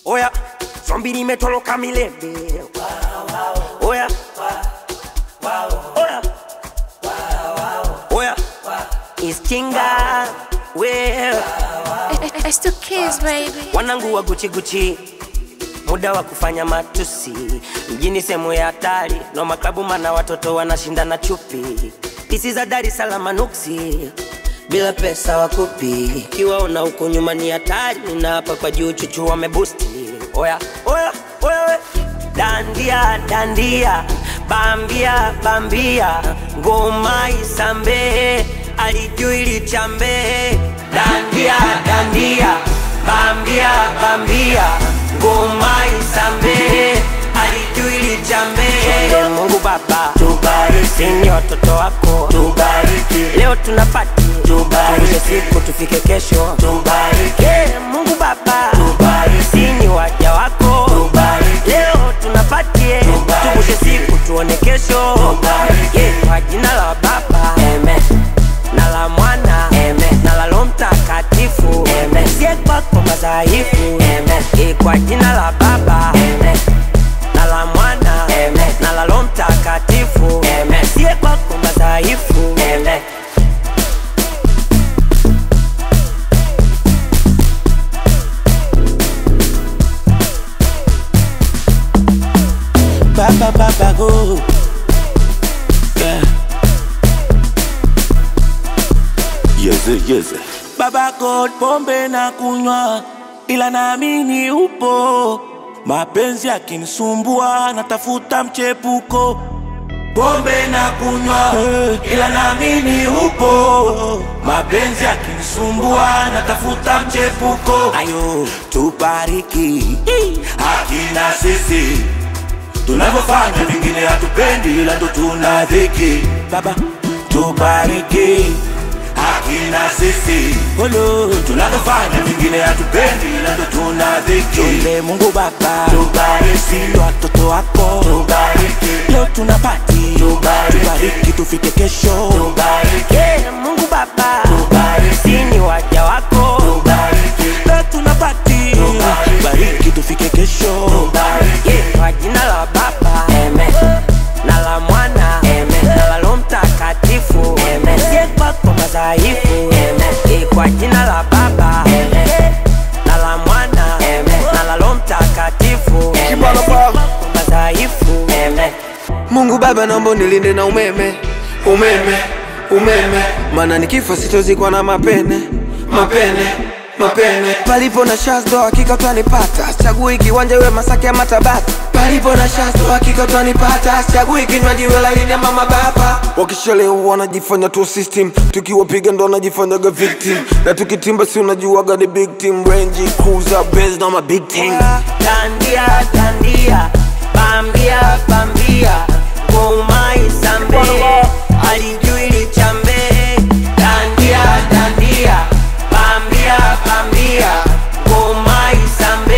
Oya, zombi limetoroka milele. Oya, oya, oya, iskinga wewe It's the kids, baby. wanangu wa Gucci Gucci, muda wa kufanya matusi mjini, sehemu ya hatari no maklabu, mana watoto wanashindana chupi, pisi za Dar es Salaam nuksi, bila pesa wakupi, kiwaona huko nyuma ni hatari, na hapa kwa juu chuchu wamebusti. Oya oya oya, we. dandia dandia, bambia bambia, ngoma isambe, alijui lichambe, dandia dandia, bambia bambia, ngoma isambe, alijui lichambe. Mungu Baba tubariki, ni watoto wako tubariki, leo tunapati tubariki, siku tufike kesho tubariki, Mungu Baba tubariki, ni waja wako tubariki, leo tunapatie tubushe siku tuone kesho tubariki, kwa jina la Baba amen na la mwana Amen. na la Roho Mtakatifu Amen. sie kwako madhaifu Amen. Eh, kwa jina la Baba Amen. na la mwana Amen. na la Roho Mtakatifu Amen. sie kwako madhaifu Amen. Baba baba go yeah. Yeze, yeze. Baba God, pombe na kunywa, ila naamini upo. Mapenzi yakinisumbua, natafuta mchepuko. Pombe na kunywa, ila naamini upo. Mapenzi yakinisumbua, natafuta mchepuko. Ayo, tubariki hakina sisi tunavyofanya, vingine hatupendi, ila ndo tuna dhiki. Baba, tubariki hakina sisi Olo. tunavyofanya vingine hatupendi ila ndo tuna dhiki Chonde Mungu Baba tubariki watoto wako tubariki leo tunapati tubariki, tubariki tufike kesho tubariki Yeah, Mungu Baba tubariki, ni waja wako tubariki leo tunapati tubariki tufike kesho tubariki Yeah, kwa jina la Baba Amen. na la Mwana Amen. na la Roho Mtakatifu Amen. sie kwako madhaifu Amen. Eh, kwa jina la Baba Amen. na la Mwana Amen. na la Roho Mtakatifu Amen. Kibalo Sie pa. kwako madhaifu Amen. Mungu Baba, naomba unilinde na umeme, umeme, umeme, maana nikifa sitozikwa na mapene, mapene, mapene. Palipo na shazdo hakika utanipata, chagui kiwanja iwe Masaki ama Tabata. Palipo na shazdo hakika utanipata, chagui kinywaji iwe laini ama mababa. Wakishalewa wanajifanya tu system, tukiwapiga ndo wanajifanyaga victim, na tukitimba si unajuaga ni big team, Range Cruiser, Benz na ma big team. Dandia, dandia, bambia, bambia, ngoma isambe, alijui lichambe. Dandia, dandia, bambia, bambia, ngoma isambe,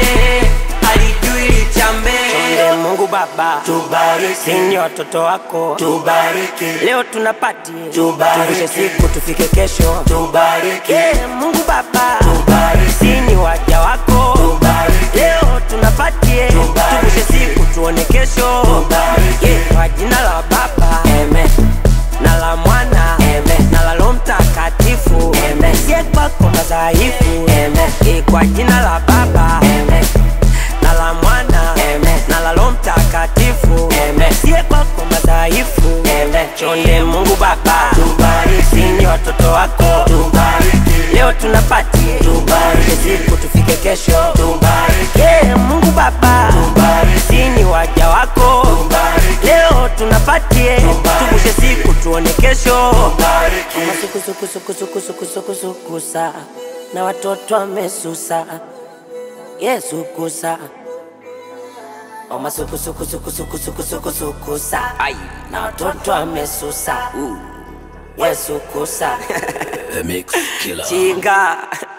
alijui lichambe. Chonde Mungu Baba, tubariki, ni watoto wako, tubariki, leo tunapati, tubariki, siku tufike kesho, tubariki, yeah, Mungu Baba, tubariki, ni waja wako, tubariki, leo tunapatie, tubushe siku tuone kesho, tubariki, yeah, kwa jina la Baba, amen na la mwana Amen. na la Roho Mtakatifu Amen. sie kwako madhaifu Amen. Eh, kwa jina la Baba Amen. na la mwana Amen. na la Roho Mtakatifu Amen. sie kwako madhaifu Amen. chonde Mungu Baba tubariki, ni watoto wako tubariki, leo tunapati tubariki, siku tufike kesho tubariki, yeah, Mungu Baba tubariki, ni waja wako tubariki, leo tunapatie tubushe siku tuone kesho masukusukusukusukusukusukusukusa na watoto wamesusa Yesu kusa omasukusukusukusukusukusukusa na watoto wamesusa Yesu kusa The Mix Killer chinga